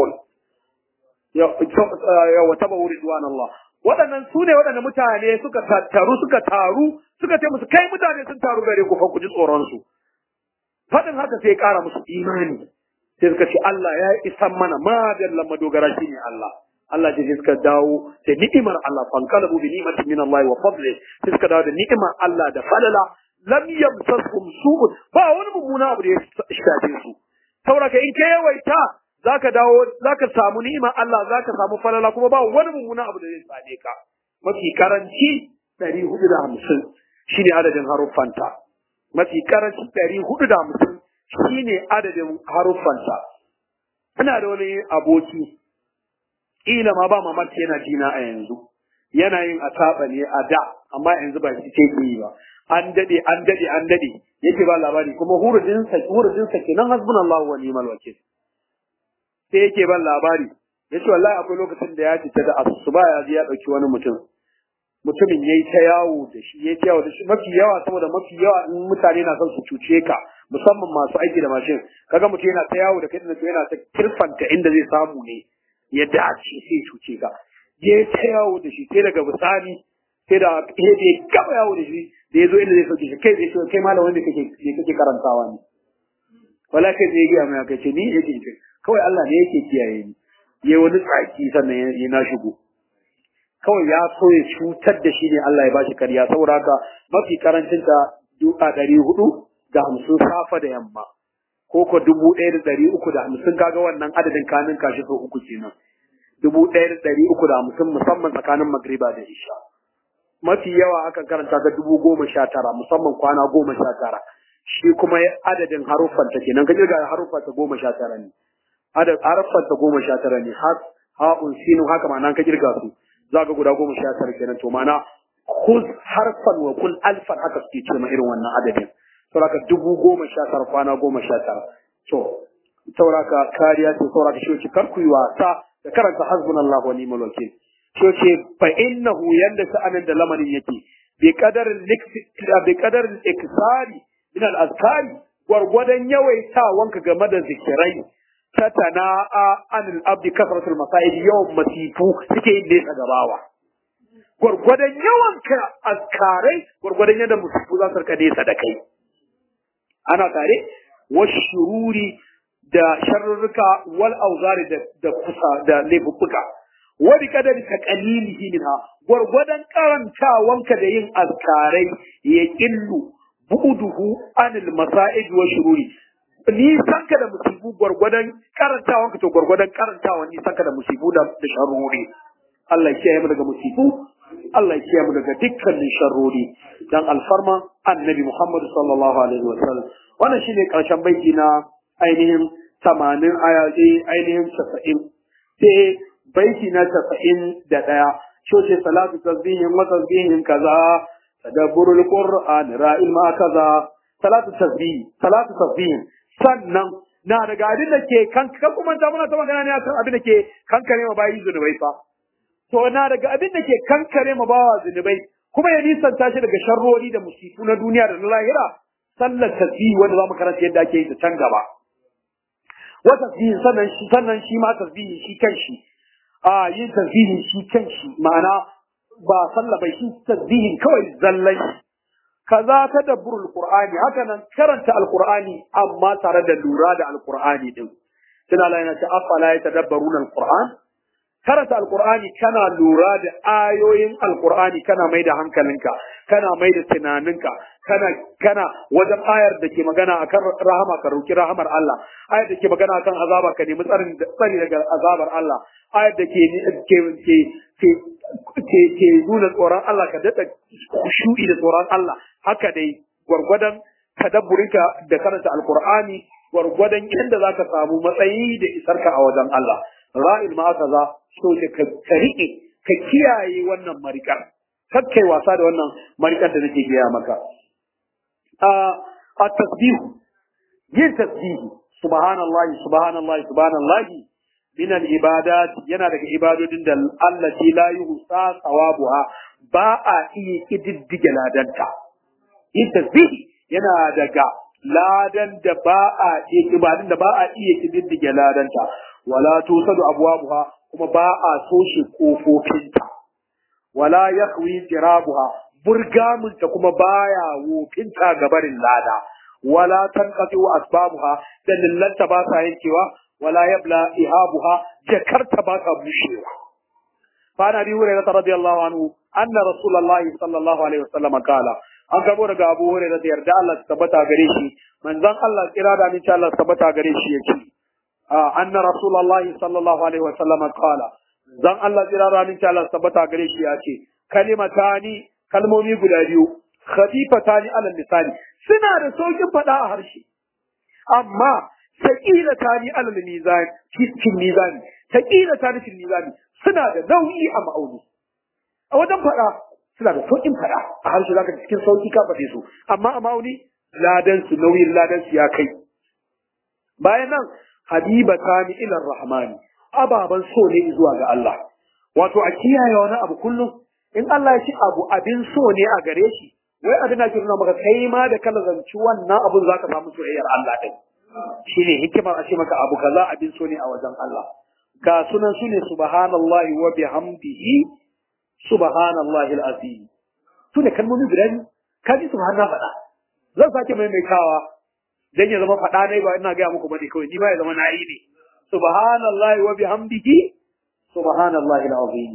وتبعوا رضوان الله waɗannan su ne waɗanda mutane suka taru suka taru suka ce musu kai mutane sun taru gare ku fa ku ji tsoron su faɗin haka sai ƙara musu imani sai suka ce Allah ya isan mana madallan madogara shi ne Allah Allah ce suka dawo da ni'imar Allah fankalabu bi ni'matin min Allah wa fadli sai suka dawo da ni'imar Allah da falala lam yamsaskum su'un ba wani mummuna abu da ya shafe su saboda in ka yawaita zaka dawo zaka samu ni'imar Allah zaka samu falala kuma ba wani mummuna abu da zai same ka mafi karanci 450 shine adadin haruffanta mafi karanci 450 shine adadin haruffanta ina da wani aboki kila ma ba mamaki yana jina a yanzu yana yin asaba ne a da amma yanzu ba shi ke yi ba an dade an dade an dade yake ba labari kuma hurujin sa hurujin sa kenan hasbunallahu wa ni'mal wakil sai yake ban labari yace wallahi akwai lokacin da ya fita da asuba ya ji ya dauki wani mutum mutumin yayi ta yawo da shi yayi ta yawo da shi mafi yawa saboda mafi yawa in mutane na son su cuce ka musamman masu aiki da mashin kaga mutum yana ta yawo da kai da yana ta kirfanta inda zai samu ne ya dace sai cuce ka je ta yawo da shi sai daga bisani sai da ya je gaba yawo da shi da ya zo inda zai sauke shi kai zai ce kai malam wanda kake kake karantawa ne wala kai zai gaya mai kai ce ni yake ce kawai Allah ne yake kiyaye ni ya wani tsaki sannan ya na shigo kawai ya so ya cutar da shi ne Allah ya bashi kariya saboda haka mafi karancin ta duka ɗari hudu da hamsin safa da yamma ko ko dubu ɗaya da ɗari uku da hamsin kaga wannan adadin kanin kashi sau uku kenan dubu ɗaya da ɗari uku da hamsin musamman tsakanin magriba da isha mafi yawa akan karanta ta dubu goma sha tara musamman kwana goma sha tara shi kuma adadin haruffanta kenan ka kirga haruffanta goma sha tara ne haruffanta goma sha tara ne har ha'un sinu haka ma'ana ka kirga su za ga guda goma sha tara kenan to ma'ana kuz harfan wa kul alfan haka suke ce ma irin wannan adadin sauraka dubu goma sha tara kwana goma sha tara to sauraka kariya ce sauraka shi kar ku yi wasa da karanta hasbunallahu wa ni'mal wakil shi ce fa innahu yanda sa'anin da lamarin yake bi qadarin bi qadarin iksari min al azkari gwargwadon yawaitawanka game da zikirai tatana'a anil abdi kasratul masaid yawan masifu suke yin nesa gabawa gwargwadon yawan ka azkarai gwargwadon yadda masifu za su rika nesa da kai ana tare washururi da sharrurruka wal auzari da da kusa da laifuffuka wa bi kadari taqalilihi minha gwargwadon karantawanka da yin azkarai ya killu buduhu anil masa'id wa shururi nisan ka da musibu gwargwadon karantawan ka to gwargwadon karantawan nisan ka da musibu da da sharrori Allah ya kiyaye mu daga musibu Allah ya kiyaye mu daga dukkanin sharrori dan alfarma annabi Muhammad sallallahu alaihi wa sallam wannan shine karshen baiti na ainihin 80 aya ainihin 90 sai baiti na 91 shoce salatu tasbihin wa tasbihin kaza tadabburul qur'an ra'il ma kaza salatu tasbih salatu tasbihin sannan na daga abin da ke kan kan kuma ta muna ta magana ne akan abin da ke kankare ma bayi zunubai fa to na daga abin da ke kankare ma bawa zunubai kuma ya nisanta shi daga sharrori da musifu na duniya da na lahira sallar tasbih wanda zamu karanta yadda ake yi ta can gaba wa tasbih sannan shi sannan shi ma tasbih shi kanshi a yin tasbih shi kanshi ma'ana ba sallah bai shi tasbihin kawai zallan shi kaza tadabburul qur'ani haka nan karanta alqur'ani amma tare da lura da alqur'ani din tana la yana ce afala yatadabbaruna alqur'an karanta alqur'ani kana lura da ayoyin alqur'ani kana mai da hankalinka kana mai da tunaninka kana kana wajen ayar da ke magana akan rahama ka roki rahamar Allah ayar da ke magana akan azaba ka nemi tsarin tsari daga azabar Allah ayar da ke ke ke ke ke nuna tsoron Allah ka daɗa shuɗi da tsoron Allah haka dai gwargwadon tadabburinka da karanta alkur'ani gwargwadon yadda za ka samu matsayi da isarka a wajen Allah ra'il ma aka za so da ka riƙe ka kiyaye wannan marikar kakkai wasa da wannan marikar da nake gaya maka a tasbihu yin tasbihu subhanallahi subhanallahi subhanallahi min al-ibadat yana daga ibadodin da allati la yuhsa thawabuha ba a iya kididdige ladanta yin tasbihi yana daga ladan da ba a iya ibadun da ba a iya kididdige ladanta wala tusadu abwabuha kuma ba a toshe kofofinta wala yakhwi jirabuha burgamunta kuma baya wofinta gabarin lada wala tanqati asbabuha dallanta ba sa yankewa ولا يبلى إهابها جكرت باك بشيرا فعن أبي هريرة رضي الله عنه أن رسول الله صلى الله عليه وسلم قال an karbo daga Abu Hurairah da yarda Allah ta tabbata gare shi manzon Allah kira da insha Allah tabbata gare shi yace anna rasulullah sallallahu alaihi wa sallam qala zan Allah kira da insha Allah tabbata gare shi yace kalimatani kalmomi guda biyu khafifatani ala lisani suna da saukin fada a harshe amma taƙila ta ni alal mizan cikin mizani taƙila ta ni cikin mizani suna da nauyi a ma'auni a wajen faɗa suna da sauƙin faɗa a harshe zaka cikin sauƙi ka faɗe su amma a ma'auni ladan su nauyin ladan su ya kai bayan nan habiba ta ni ilar rahmani ababan so ne zuwa ga Allah wato a kiyaye wani abu kullum in Allah ya ci abu abin so ne a gare shi wai abin da ke nuna maka kai ma da kala zanci wannan abun zaka samu soyayyar Allah din shine hikimar a ce maka abu kaza abin so ne a wajen Allah ga sunan su ne subhanallahi wa bihamdihi subhanallahi alazim su ne kalmomi guda biyu ka ji subhanallah faɗa zan sake maimaitawa dan ya zama faɗa ne ba ina gaya muku bane kawai ni ba ya zama nayi ne subhanallahi wa bihamdihi subhanallahi alazim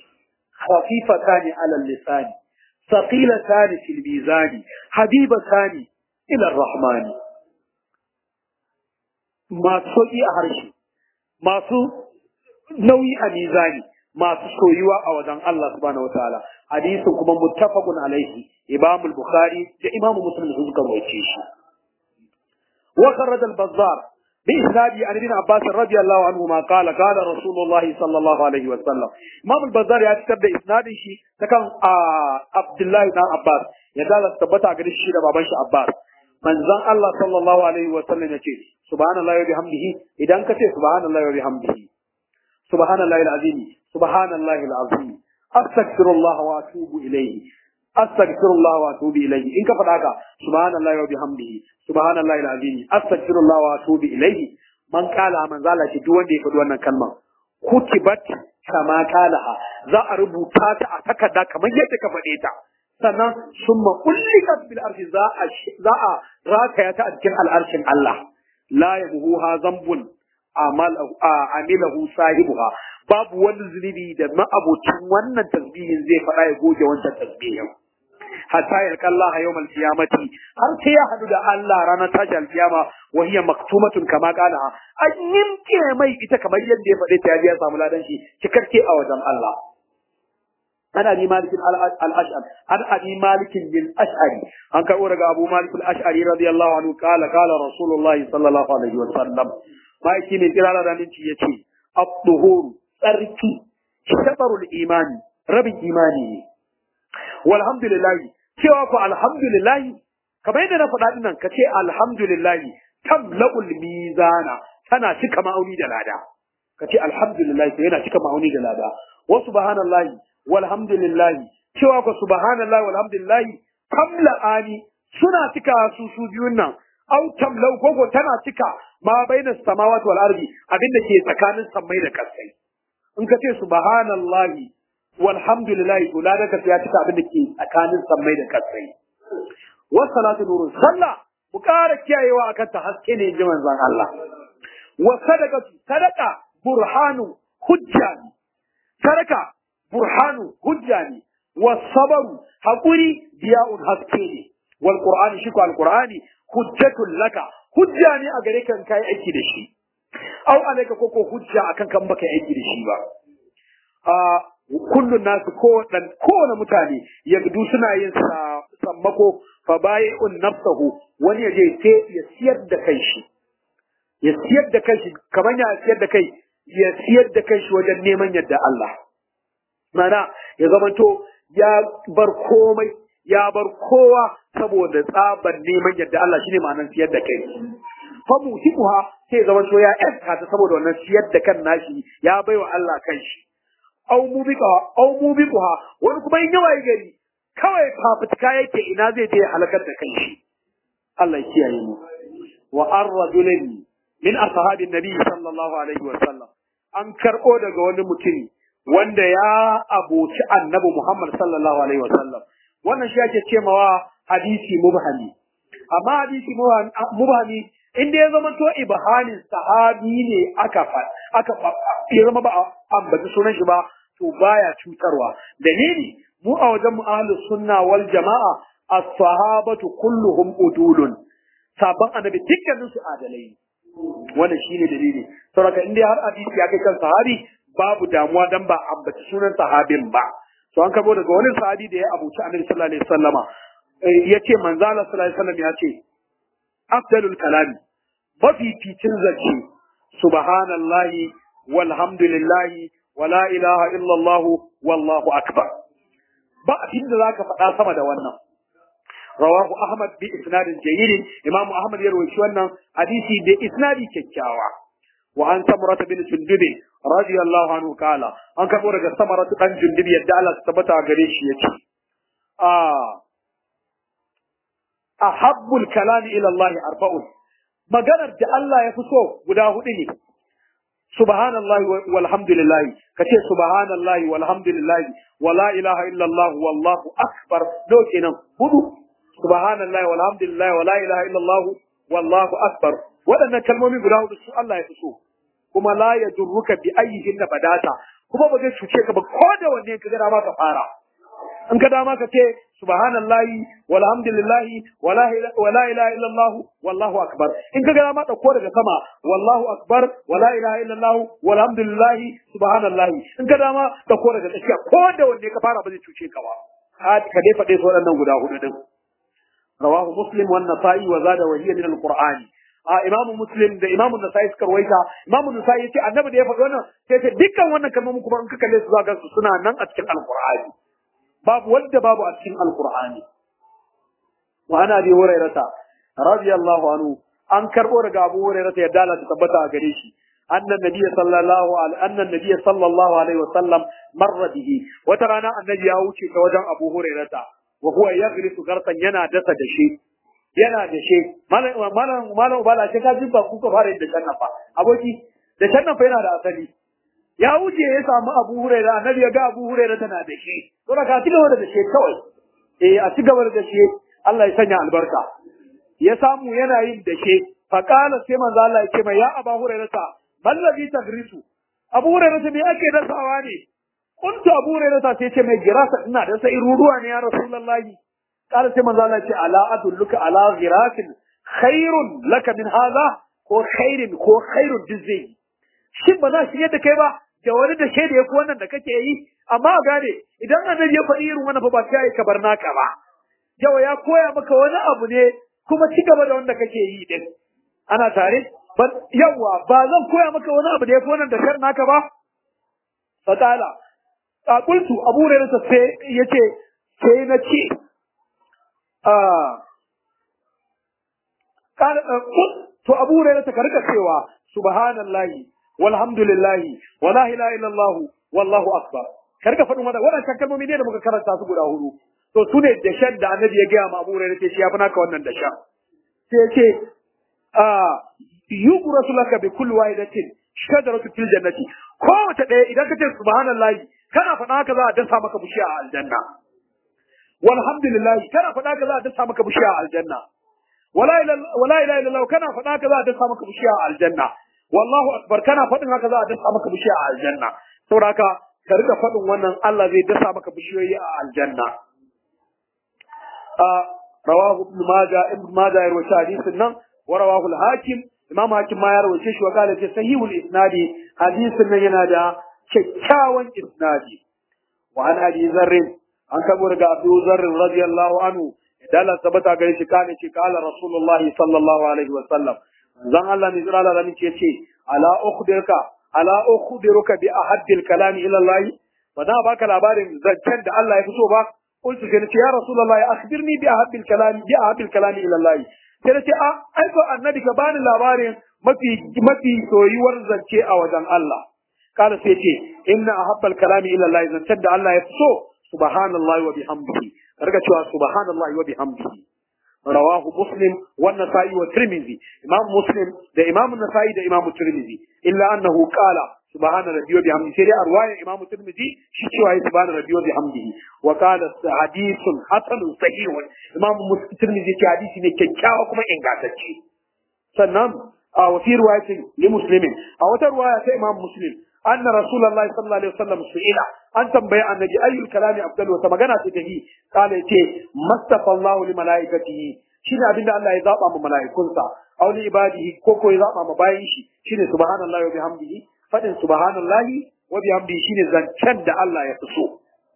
خفيفتان على اللسان ثقيلتان في الميزان حبيبتان إلى الرحمن masu sauƙi a harshe, masu nauyi a mizani, masu soyuwa a wajen Allah subhanahu wataala. Hadisin kuma muttafaqun alaihi, Imam al-Bukhari da Imam Muslim sun suka rawaito shi. Wa kharraja al-Bazzar bi isnadi an ibn Abbas radiyallahu anhu ma qala qala Rasulullah sallallahu alaihi wa sallam. Imam al-Bazzar ya fitar da isnadin shi ta kan Abdullahi dan Abbas ya dala tabbata gare shi da baban shi Abbas. manzon Allah sallallahu alaihi wa sallam yace subhanallahi wa bihamdihi idan ka ce subhanallahi wa bihamdihi subhanallahi alazim subhanallahi alazim astaghfirullah wa atubu ilayhi astaghfirullah wa atubu ilayhi in ka faɗa ka subhanallahi wa bihamdihi subhanallahi alazim astaghfirullah wa atubu ilayhi man kala man zala ce duk wanda ya faɗi wannan kalma kutibat kama kalaha za a rubuta ta a takarda kamar yadda ka faɗe ta sannan summa ullikat bil arshi za a za a rakaya ta a cikin al'arshin Allah la yabuha zambun amal amilahu sahibuha babu wani zunubi da ma'abocin wannan tasbihin zai faɗa ya goge wancan tasbihin hatta yalqa Allah yawmal qiyamati har sai ya hadu da Allah ranar tashi alkiyama wa hiya maktumatun kama qala an yimke mai ita kamar yadda ya faɗe ta ya biya samu ladan shi cikakke a wajen Allah عن ابي مالك الاشعري عن ابي مالك الاشعري عن كان ورغ ابو مالك الاشعري رضي الله عنه قال قال رسول الله صلى الله عليه وسلم ما يكي من قراءه da minci yace at-tuhur tsarki shatarul imani rabin imani ne walhamdulillah cewa ku alhamdulillah kamar yadda na faɗa dinnan ka ce alhamdulillah tamla'ul mizana tana cika ma'auni da lada ka ce alhamdulillah yana cika ma'auni da lada wa subhanallahi walhamdulillahi cewa ku subhanallahi walhamdulillahi tamla'ani suna cika su su biyun nan au tamlau koko tana cika ma baina samawati wal ardi abinda ke tsakanin sammai da kasai in ka ce subhanallahi walhamdulillahi to ladan ka ya cika abinda ke tsakanin sammai da kasai wa salatu nurun sallah mu kara kiyayewa akan ta haske ne ji manzon Allah wa sadaqatu sadaqa burhanu hujja sadaka burhanu hujja ne wasabaru hakuri diya'un haske ne wal qur'ani shi ko al qur'ani hujjatun laka hujja ne a gare kan kai aiki da shi au alaika koko hujja akan kan baka aiki da shi ba a kullun nasu ko dan kowane mutane yagdu suna yin sammako fa bai'un nafsahu wani ya je sai ya siyar da kai shi ya siyar da kai shi kamar ya siyar da kai ya siyar da kai shi wajen neman yadda Allah mana ya zamanto ya bar komai ya bar kowa saboda tsabar neman yadda Allah shine ma'anar siyar da kai fa musibuha sai zama to ya yanka ta saboda wannan siyar da kan nashi ya baiwa Allah kanshi au mubiqa au mubiquha wani kuma in yawa gari kawai fafutuka yake ina zai je halakar da kanshi Allah ya kiyaye mu wa ar-rajulin min ashabin nabi sallallahu alaihi wa sallam an karbo daga wani mutum wanda ya aboci annabi Muhammad sallallahu alaihi wa sallam wannan shi ake cemawa hadisi mubhami amma hadisi mubhami inda ya zama to ibhanin sahabi ne aka aka ya zama ba ambaci sunan shi ba to baya cutarwa dalili mu a wajen mu ahlus sunna wal jamaa as-sahabatu kulluhum udulun sabon annabi dukkanin su adalai wannan shine dalili saboda inda har hadisi ya kai kan sahabi babu damuwa dan ba ambaci sunan sahabin ba to an kabo daga wani sahabi da ya abuci annabi sallallahu alaihi wasallama yace manzo Allah sallallahu alaihi wasallam ya ce afdalul kalami mafificin zance subhanallahi walhamdulillahi wala ilaha illallah wallahu akbar ba abin da zaka faɗa sama da wannan rawahu ahmad bi isnadin jayyid imam ahmad ya rawaito wannan hadisi da isnadi kyakkyawa wa an samurata bin jundubi radiyallahu anhu kala an kabo daga samaratu dan jundubi yadda Allah ta tabbata gare shi yace a ahabbul kalami ila Allah arba'un maganar da Allah ya fi so guda hudu ne subhanallahi walhamdulillahi kace subhanallahi walhamdulillahi wala ilaha illallah wallahu akbar do kenan hudu subhanallahi walhamdulillahi wala ilaha illallah wallahu akbar waɗannan kalmomi guda hudu su Allah ya fi so kuma la yajurruka bi ayyihin da badata kuma ba zai cuce ka ba ko da wanne ka ga dama ka fara in ka dama ka ce subhanallahi walhamdulillahi wala wala ilaha illallah wallahu akbar in ka ga dama dauko daga sama wallahu akbar wala ilaha illallah walhamdulillahi subhanallahi in ka dama dauko daga tsakiya ko da wanne ka fara ba zai cuce ka ba ka dai faɗe su waɗannan guda hudu din rawahu muslim wan nasa'i wa zada wa hiya min alqur'ani a imamu muslim da imamu nasa'i suka rawaita imamu nasa'i yace annabi da ya faɗi wannan sai ce dukkan wannan kalmomin kuma in ka kalle su zaka su suna nan a cikin alqur'ani babu wanda babu a cikin alqur'ani wa ana bi hurairata radiyallahu anhu an karbo daga abu hurairata ya dala ta tabbata a gare shi annan nabiyyi sallallahu alaihi annan nabiyyi sallallahu alaihi wa sallam marra bihi wata rana annabi ya wuce ta wajen abu hurairata wa huwa yaghrisu garsan yana dasa da shi yana da shi malam malam malam ubala sai ka ji ba ku ka fara da shannan fa aboki da shannan fa yana da asali ya wuce ya samu Abu Huraira annabi ya ga Abu Huraira tana da shi to da ka ci gaba da shi kawai eh a ci gaba da shi Allah ya sanya albarka ya samu yana yin da shi fa qala sai manzo Allah ya ce mai ya Abu Huraira ta mallabi tagrisu Abu Huraira me ake dasawa ne kuntu Abu Huraira ta sai ce mai girasa ina da sai ruruwa ne ya Rasulullahi قال سيما الله يقول ألا أدلك على غراس خير لك من هذا ko khairin ko khairun duk zai yi shin ba za shi yadda kai ba da wani da shaida ya fi wannan da kake yi amma a gane idan annabi ya faɗi irin wannan fa ba sai ka bar naka ba yawa ya koya maka wani abu ne kuma ci gaba da wanda kake yi din ana tare yawa ba zan koya maka wani abu da ya fi wannan da shar naka ba fatala a kultu abu hurairah sai yace sai na ce to abu hurairah ka rika cewa subhanallahi walhamdulillahi wala ilaha illallah wallahu akbar ka rika faɗin wannan wadannan kalmomi ne da muka karanta su guda hudu to su ne da shan da annabi ya gaya ma abu hurairah ce shi ya fi naka wannan da sha sai ya ce yughrasu laka bi kulli wahidatin shajaratu fil jannati kowace ɗaya idan ka ce subhanallahi kana faɗa haka za a dasa maka bishiya a aljanna walhamdulillah kana faɗa ka za a dasa maka bishiya a aljanna wala ilaha illallah kana faɗa ka za a dasa maka bishiya a aljanna wallahu akbar kana faɗin haka za a dasa maka bishiya a aljanna saboda haka ka rika faɗin wannan Allah zai dasa maka bishiyoyi a aljanna a rawahu ibn majah ibn majah ya rawaita hadisin nan wa rawahu al-hakim imam hakim ma ya rawaita shi wa qala ce sahihul isnadi hadisin nan yana da kyakkyawan isnadi wa an abi zarr an kabo daga abu zarr radiyallahu anhu idan Allah tabbata gare shi kana ce kala rasulullahi sallallahu alaihi wa sallam zan Allah ne zira Allah ce ce ala ukhbiruka ala ukhbiruka bi ahaddil kalami ila Allah ba da baka labarin zancen da Allah ya fito ba qultu sai ce ya rasulullahi akhbirni bi ahaddil kalami bi ahaddil kalami ila Allah sai ce a ai ko annabi ka bani labarin mafi mafi soyuwar zance a wajen Allah kana sai ce inna ahabbal kalami ila Allah zancen da Allah ya fito subhanallahi wa bihamdihi karga cewa subhanallahi wa bihamdihi rawahu muslim wa nasa'i wa tirmidhi imam muslim da imam nasa'i da imam tirmidhi illa annahu qala subhana rabbi wa bihamdihi sai dai arwaya imam tirmidhi shi cewa ya subhana rabbi wa bihamdihi wa qala hadithun hasanun sahihun imam tirmidhi ce hadisi ne kyakkyawa kuma ingantacce sannan a wa fi riwayatin li muslimin a wata riwaya ta imam muslim anna rasulullahi sallallahu alaihi wasallam su'ila an tambayi annabi ayyul kalami afdal wata magana ce tahi kala yace mustafa Allah li malaikatihi shine abinda Allah ya zaba ma malaikunsa aw li ibadihi ko ko ya zaba ma bayin shi shine subhanallahi wa bihamdihi fadin subhanallahi wa bihamdihi shine zancen da Allah ya fi so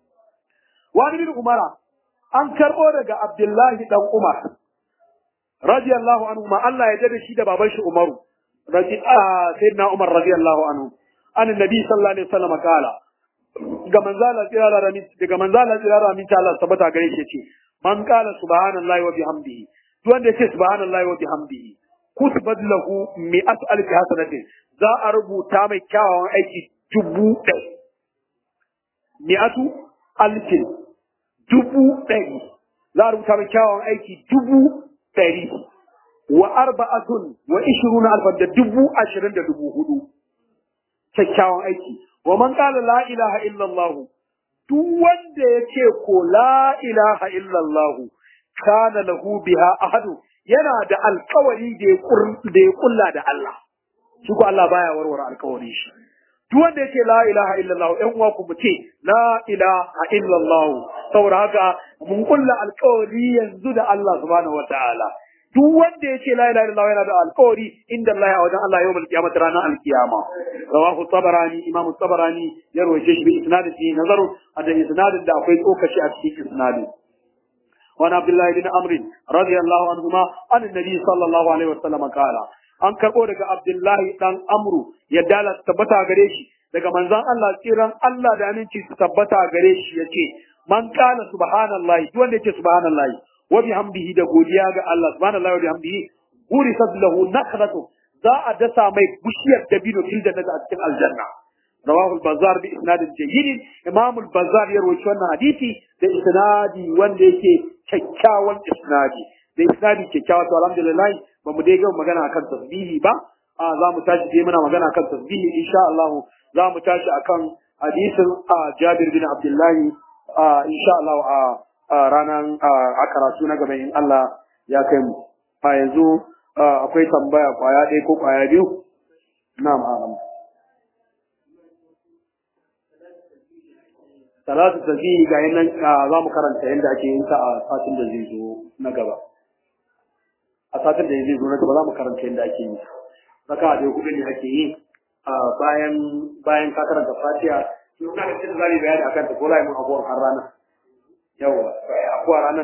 wa bin umara an karbo daga abdullahi dan umar radiyallahu anhu ma Allah ya jada shi da baban shi umaru radi sayyidina umar radiyallahu anhu an annabi sallallahu alaihi wasallam kala ga manzala tsirara rami daga manzala tsirara min ta Allah tabbata gare shi ce man qala subhanallahi wa bihamdihi duk wanda yace subhanallahi wa bihamdihi kutibat lahu mi'at alf hasanatin za a rubuta mai kyawawan aiki dubu ɗaya mi'atu alfin dubu ɗari za a rubuta mai kyawawan aiki dubu ɗari wa arba'atun wa ishiruna alfan da dubu ashirin da dubu hudu kyakkyawan aiki wa man qala la ilaha illallah duk wanda yace ko la ilaha illallah kana lahu biha ahadu yana da alkawari da ya da ya kulla da Allah shi ko Allah baya warware alkawari shi duk wanda yace la ilaha illallah ɗan uwa ku ce la ilaha illallah saboda haka mun kulla alkawari yanzu da Allah subhanahu wataala duk wanda yace la ilaha illallah yana da alƙawari inda Allah a wajen Allah yawmal qiyamah ranar alkiyama rawahu tabarani imamu tabarani ya rawaye shi bi isnadin fi nazaru da isnadin da akwai tsokaci a cikin isnadin وعن عبد الله بن عمرو رضي الله عنهما عن النبي صلى الله عليه وسلم قال an karɓo daga Abdullahi dan Amru ya dala tabbata gare shi daga manzon Allah tsiran Allah da aminci su tabbata gare shi yace man kana subhanallahi duk wanda yace subhanallahi wa bihamdihi da godiya ga Allah subhanallahi wa bihamdihi gurisat lahu nakhlatu za a dasa mai bishiyar dabino fil jannati a cikin aljanna rawahu al-bazzar bi isnad jayyid imam al-bazzar ya rawaito wannan hadisi da isnadi wanda yake kyakkyawan isnadi da isnadi kyakkyawa to alhamdulillah ba mu dai ga magana akan tasbihi ba a za mu tashi dai muna magana akan tasbihi insha Allah za mu tashi akan hadisin Jabir bin Abdullahi insha Allah a ranar a karatu na gaba in Allah ya kai mu a yanzu akwai tambaya kwaya ɗaya ko kwaya biyu na'am a'lam salatu tasbihi ga nan za mu karanta yadda ake yin ta a satin da zai zo na gaba a satin da zai zo na gaba za mu karanta yadda ake yin ta raka da hudu ne ake yi bayan bayan ka karanta fatiha to ina da cikin zali bayani akan ta ko lai mun abuwan har rana yawa abuwa ranar